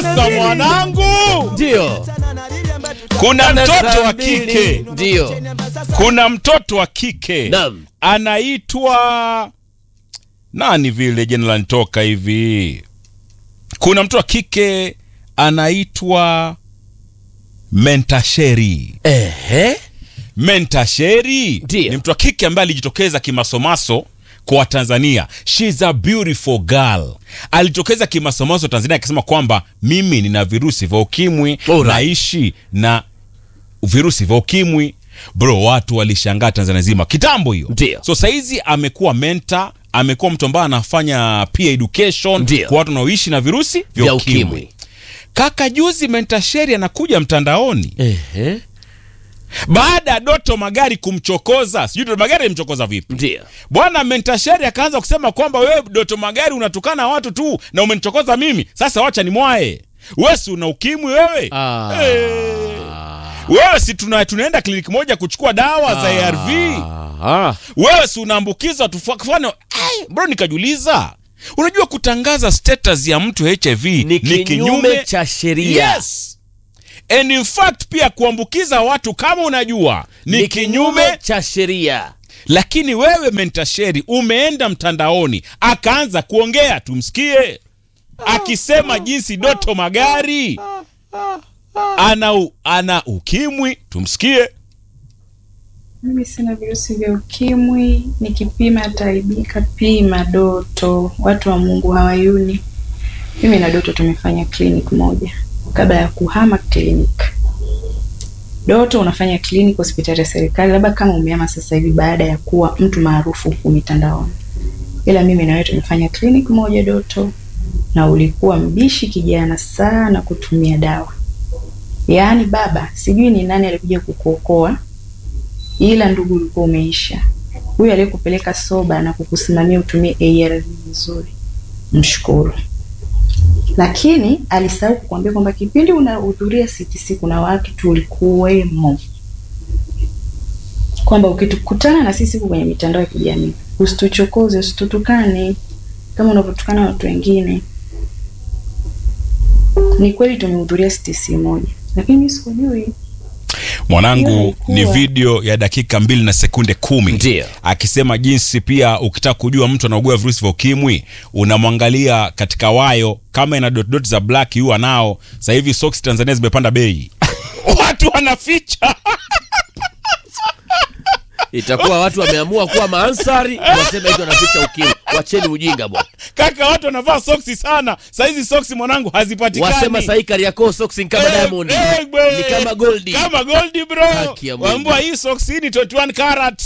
Sasa mwanangu, Ndio. kuna mtoto wa Saa mbili. kike, Ndio. kuna mtoto wa kike Naam. anaitwa nani vile jina lanitoka hivi. Kuna mtoto wa kike anaitwa Mentasheri. Ehe. Mentasheri Ndiyo. ni mtu wa kike ambaye alijitokeza kimasomaso kwa Watanzania. She's a beautiful girl. Alijitokeza kimasomaso Tanzania akisema kwamba mimi nina virusi vya ukimwi, Alright. naishi na virusi vya ukimwi. Bro, watu walishangaa Tanzania nzima kitambo hiyo. Ndiyo. So saizi amekuwa mentor, amekuwa mtu ambaye anafanya peer education Ndiyo. kwa watu wanaoishi na virusi vya Vya ukimwi. ukimwi. Kaka, juzi Mentasheri anakuja mtandaoni Ehe. baada ya Doto Magari kumchokoza, sijui Doto Magari alimchokoza vipi Ndio. bwana. Mentasheri akaanza kusema kwamba wewe Doto Magari unatukana watu tu na umenichokoza mimi, sasa wacha ni mwae wewe, si una ukimwi wewe Ah. Eh. wewe si tuna, tunaenda kliniki moja kuchukua dawa za ARV Ah. wewe si unaambukiza tufano bro, nikajiuliza unajua kutangaza status ya mtu HIV Ni kinyume cha sheria. Yes. And in fact pia kuambukiza watu kama unajua ni, Ni kinyume, kinyume cha sheria. lakini wewe Mentasheri umeenda mtandaoni akaanza kuongea, tumsikie akisema jinsi Doto Magari ana, u- ana ukimwi, tumsikie. Mimi sina virusi vya ukimwi, nikipima ataibika. Pima Doto, watu wa Mungu hawayuni. Mimi na Doto tumefanya clinic moja kabla ya kuhama clinic. Doto unafanya clinic hospitali ya serikali, labda kama umehama sasa hivi baada ya kuwa mtu maarufu huku mitandaoni, ila mimi na wewe tumefanya clinic moja Doto, na ulikuwa mbishi kijana sana kutumia dawa. Yaani baba, sijui ni nani alikuja kukuokoa ila ndugu ulikuwa umeisha. Huyu aliyekupeleka soba na kukusimamia utumie ARV vizuri, mshukuru. Lakini alisahau kukwambia kwamba kipindi unahudhuria CTC kuna watu tulikuwemo, kwamba ukitukutana na sisi huku kwenye mitandao ya kijamii usituchokoze, usitutukane kama unavyotukana watu wengine. Ni kweli tumehudhuria CTC moja, lakini mimi sikujui Mwanangu Hiyo haikuwa. ni video ya dakika mbili na sekunde kumi Ndiyo. akisema jinsi pia ukitaka kujua mtu anaugua virusi vya ukimwi unamwangalia katika wayo kama ina dot dot za black yu anao. Sasa hivi socks Tanzania zimepanda bei, watu wanaficha Itakuwa watu wameamua kuwa maansari, wasema hizo wanaficha ukimwi. Wacheni ujinga bwana. kaka, watu wanavaa soksi sana. Sasa hizi soksi mwanangu hazipatikani. Wasema sahi Kariakoo socks ni kama Eh, Diamond. eh, bwe. Ni kama Goldie. kama Goldie bro. Haki ya Mungu. Wambua hii socks hii ni 21 karat.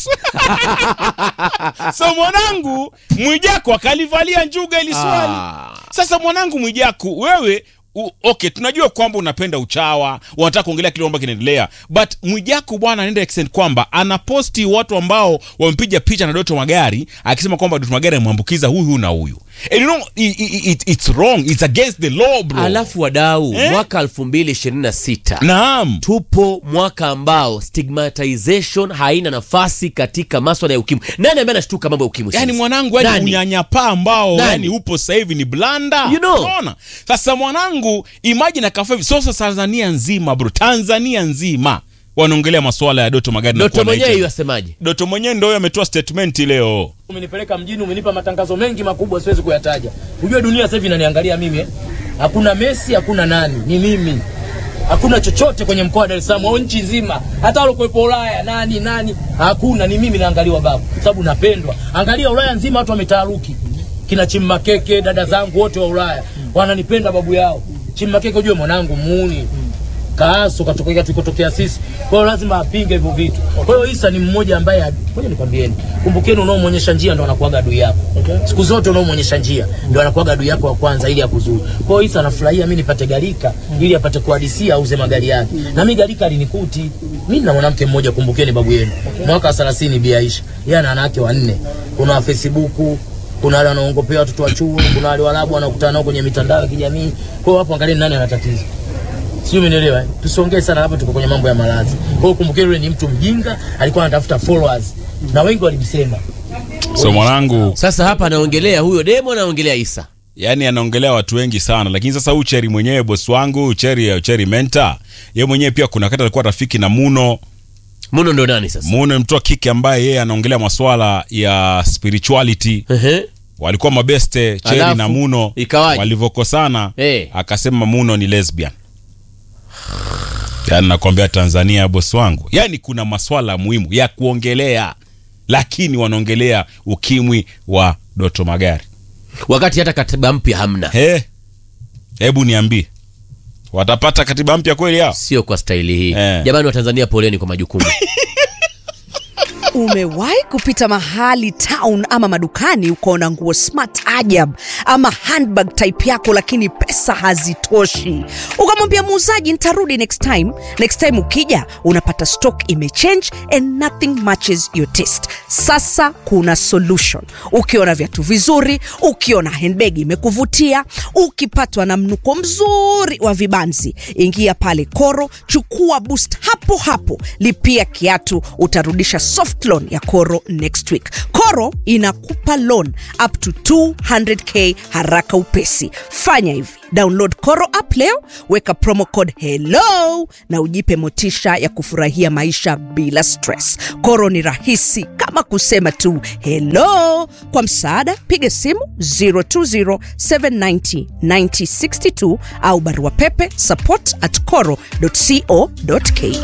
so mwanangu Mwijaku akalivalia njuga ili swali. Ah. Sasa mwanangu Mwijaku, wewe u, okay, tunajua kwamba unapenda uchawa, unataka kuongelea kile ambacho kinaendelea, but Mwijaku bwana anaenda extend kwamba anaposti watu ambao wampiga picha na Doto Magari akisema kwamba Doto Magari amwambukiza huyu huyu na huyu. And you know, i, i, it, it's wrong, it's against the law bro. Alafu wadau, Eh? mwaka 2026 Naam. tupo mwaka ambao stigmatization haina nafasi katika maswala ya ukimwi. Nani ambaye anashtuka mambo ya ukimwi? yani sasa? mwanangu yani Nani? unyanyapaa ambao Nani? yani upo sasa hivi ni blanda You know. unaona sasa mwanangu imagine akafa hivi sasa Tanzania nzima bro Tanzania nzima wanaongelea masuala ya Doto Magari na Doto kuwa na mwenyewe HIV. yasemaje? Doto mwenyewe ndio ametoa statement leo Umenipeleka mjini, umenipa matangazo mengi makubwa, siwezi kuyataja. Ujue dunia sasa hivi inaniangalia mimi eh? Hakuna Messi, hakuna nani, ni mimi. Hakuna chochote kwenye mkoa wa Dar es Salaam au nchi nzima, hata waliokuwepo Ulaya nani nani, hakuna. Ni mimi naangaliwa babu, kwa sababu napendwa. Angalia Ulaya nzima, watu wametaharuki, kina Chimmakeke, dada zangu wote wa Ulaya wananipenda babu yao. Chimmakeke, ujue mwanangu muuni kaaso katokea tulikotokea sisi. Kwa hiyo lazima apinge hivyo vitu. Kwa hiyo Isa ni mmoja ambaye, ngoja nikwambieni, kumbukeni, unaomwonyesha njia ndo anakuwaga adui yako. Siku zote unaomwonyesha njia ndo anakuwaga adui yako wa kwanza, ili akuzuru. Kwa hiyo Isa anafurahia mimi nipate garika ili apate kuhadisia auze magari yake, na mimi garika alinikuti mimi na mwanamke mmoja, kumbukeni babu yenu, mwaka wa 30 Bi Aisha, yeye ana wanawake wanne, kuna wa Facebook kuna wale wanaongopea watoto wa chuo, kuna wale walabu wanakutana nao kwenye mitandao ya kijamii. Kwa hiyo hapo angalieni nani ana tatizo sio, umenielewa? eh? Tusiongee sana hapa, tuko kwenye mambo ya malazi. Kwa hiyo kumbukeni, yule ni mtu mjinga, alikuwa anatafuta followers na wengi walimsema. so mwanangu Sasa hapa anaongelea huyo demo, anaongelea Isa. yaani anaongelea watu wengi sana lakini sasa huyu cheri mwenyewe bosi wangu cheri cheri menta ye mwenyewe pia kuna wakati alikuwa rafiki na muno muno ndo nani sasa muno ni mtu wa kike ambaye yeye anaongelea maswala ya spirituality Ehe. walikuwa mabeste cheri Alafu, na muno ikawaje? walivyokosana Eh. akasema muno ni lesbian yaani nakwambia tanzania bosi wangu yaani kuna maswala muhimu ya kuongelea lakini wanaongelea ukimwi wa doto magari wakati hata katiba mpya hamna He, hebu niambie watapata katiba mpya kweli hao sio kwa staili hii Eh. jamani wa tanzania poleni kwa majukumu umewahi kupita mahali town ama madukani ukaona nguo smart ajab ama handbag type yako lakini pesa hazitoshi ukamwambia muuzaji nitarudi next time next time ukija unapata stock imechange and nothing matches your taste sasa kuna solution ukiona viatu vizuri ukiona handbag imekuvutia ukipatwa na mnuko mzuri wa vibanzi ingia pale koro chukua boost hapo hapo lipia kiatu utarudisha soft loan ya koro next week koro inakupa loan up to 200k haraka upesi fanya hivi download koro app leo weka promo code hello na ujipe motisha ya kufurahia maisha bila stress koro ni rahisi kama kusema tu hello kwa msaada piga simu 020790962 au barua pepe support at coro co.ke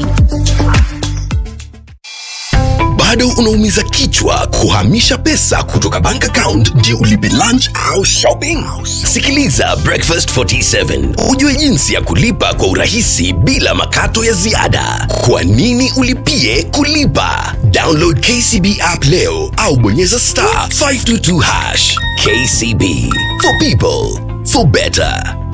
bado unaumiza kichwa kuhamisha pesa kutoka bank account ndio ulipe lunch au shopping sikiliza breakfast 47 ujue jinsi ya kulipa kwa urahisi bila makato ya ziada kwa nini ulipie kulipa download kcb app leo au bonyeza star 522 hash kcb for people for better